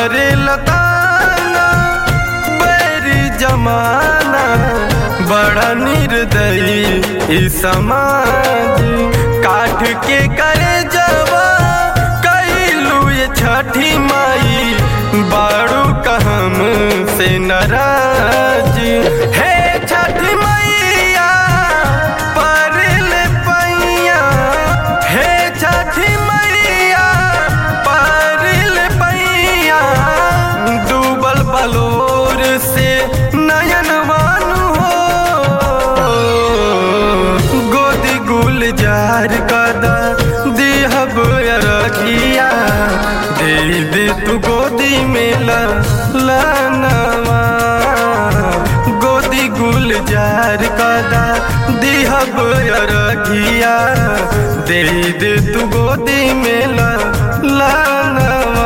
करे लताना बैरी जमाना बड़ा निर्दयी ई समाज काठ के करे जवा कैलू ये छठी माई बाड़ू कहम से नाराज हे छठी मैया परल पैया हे छठी मैया परल पैया डूबल बलोर से नयन मानु हो गोदी गुलजार कदा दिहब रखिया दे दे तू गोदी में लानवा गोदी गुलजार कदा दिहब रखिया दे दे तू गोदी में लानवा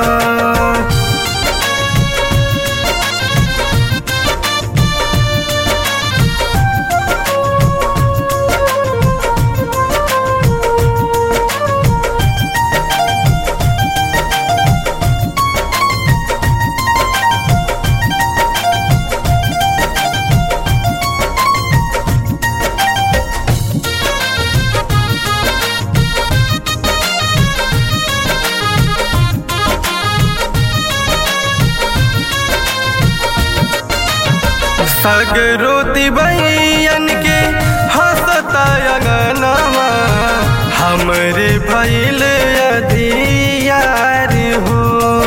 सगरो दिबैयन के हंसता अंगनवा हमरे भैल अधियार हो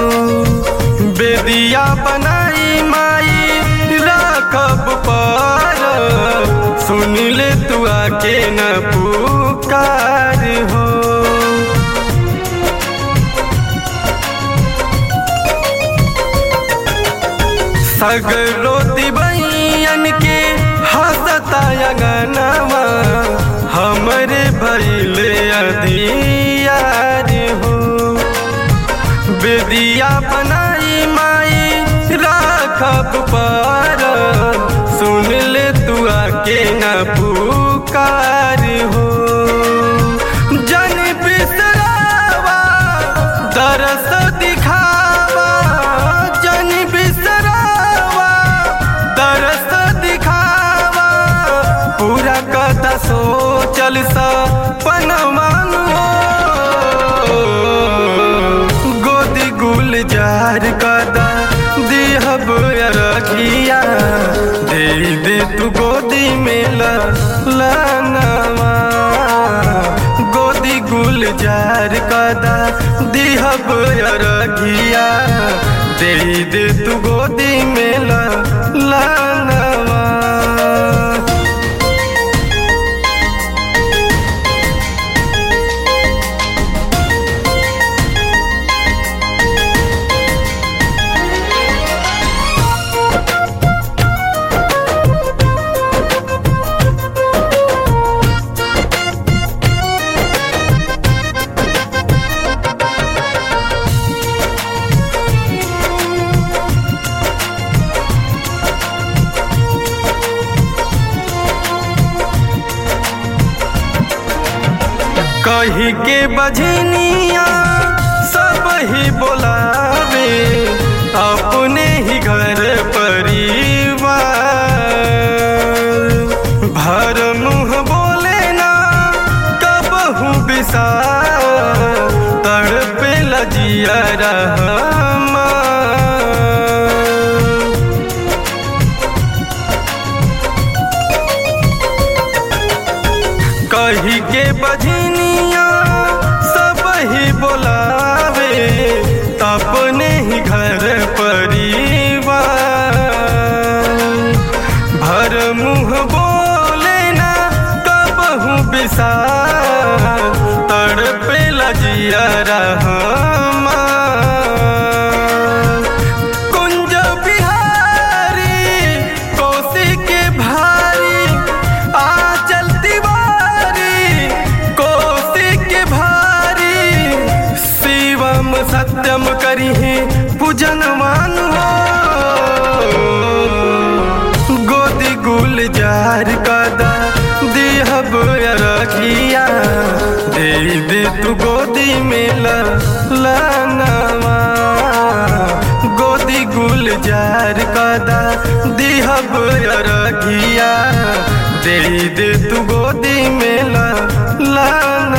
बेदिया बनाई माई राखब पर सुन ले तू आके न पुकार हो सगरो दिबैयन के हंसता अंगनवा हमरे भैले अधियार हो बेदिया बनाई माई राखब पर सुन ले तू आके न पुकार हो जन बिसरावा दरस दिखावा जन बिसरावा दरस दिखावा पूरा कदा सोचल सपनवन गोदी गुलजार कदा दिहब रखिया दे दे तू गोदी में लानवा गोदी गुलजार कदा दिहब रखिया दे दे तू गोदी में लानवा कही के बजनिया सब ही बोलावे अपने ही घर परिवार भर मुँह बोले ना कबहू बिसार तड़पे लजिया रहमा कही के बजनिया सब ही बोलावे अपने ही घर परिवार भर मुँह बोले ना कबहू बिसार तड़पे लजिया रहमा कुंज बिहारी कोसी के भारी आचल तिवारी कोसी के भारी शिवम सत्यम करी पूजन मान हो गोदी गुलजार कदा दिहब रखिया दे दे तू गोदी में लानवा गुलजार कदा दिहब अरघिया दे दे तू गोदी में ला लाना